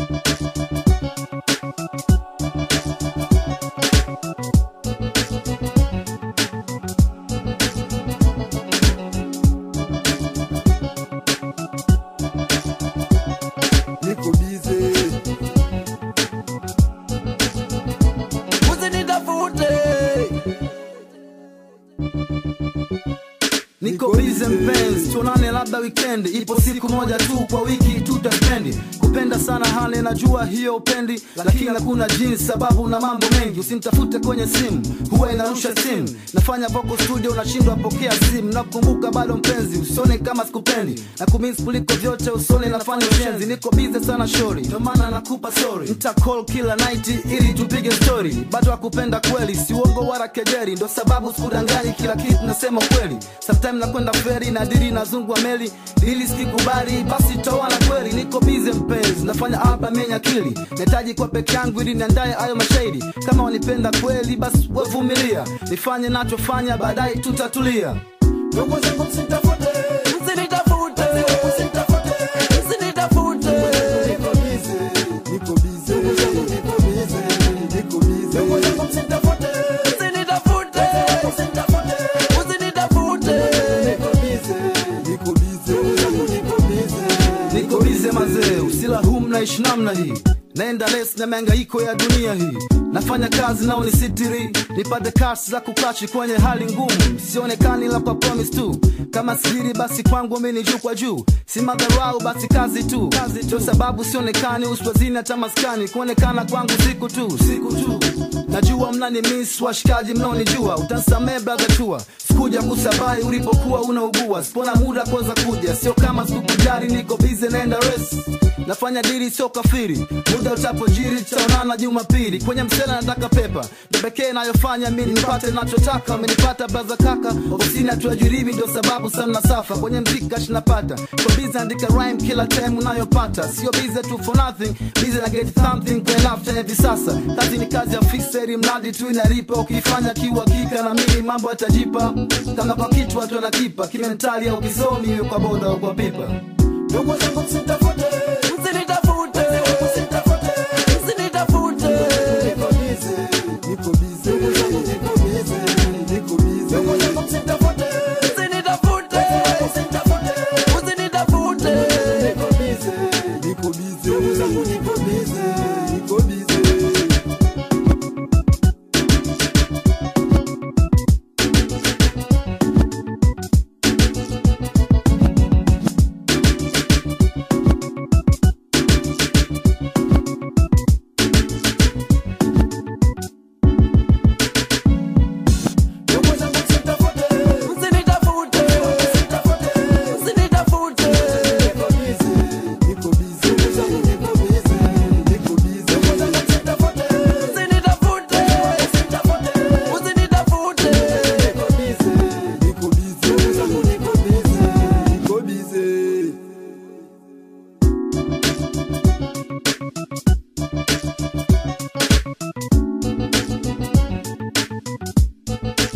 niko bize usinitafute niko bize mpenzi tuonane labda wikendi ipo siku moja tu kwa wiki tutaspendi kupenda sana hali najua hiyo upendi lakini hakuna jinsi sababu na mambo mengi usinitafute kwenye simu huwa inarusha simu nafanya vocal studio unashindwa pokea simu nakumbuka bado mpenzi usione kama sikupendi na kumis kuliko vyote usone nafanya ushenzi niko bize sana shori ndio maana nakupa sorry nita call kila night ili tupige story bado akupenda kweli si uongo wala kejeri ndo sababu sikudanganyi kila kitu nasema kweli sometime nakwenda feri na diri nazungwa meli ili sikikubali basi toana kweli niko bize mpenzi nafanya album yenye akili nahitaji kwa peke yangu ili niandaye hayo mashairi kama wanipenda kweli basi wevumilia nifanye nachofanya baadaye tutatulia ndugu zangu msitafute usinitafute usinitafute niko bize niko bize niko bize niko bize ndugu zangu msitafute usinitafute usinitafute niko bize niko bize niko bize niko bize mazee usilahum naishi namna hii naenda les na miangaiko ya dunia hii nafanya kazi nao ni sitiri nipate kasi za kukachi kwenye hali ngumu sionekani la kwa promise tu kama siri basi kwangu mimi ni juu kwa juu si madharau basi kazi tu ndio sababu sionekani uswazini hata maskani kuonekana kwangu siku tu siku tu najua mnani miss washikaji mnaonijua utansamee brother chua sikuja kusabai ulipokuwa unaugua sipona muda kuweza kuja sio kama sikukujari niko bize naenda res nafanya diri sio kafiri muda utapojiri tutaonana jumapili kwenye msela nataka pepa ndo pekee nayofanya mi nipate nachotaka amenipata braza kaka ofisini hatuajiribi ndio sababu sana safa kwenye mziki kashi napata kwa bize andika rhyme kila time unayopata sio bize tu for nothing bize na get something kwenye lafta hivi sasa kazi ni kazi ya fixeri mradi tu inalipa ukiifanya kiuhakika na mimi mambo yatajipa kama kwa kitu watu wanakipa kimentali au kisomi iwe kwa boda au kwa pipa ndugu zangu msitafute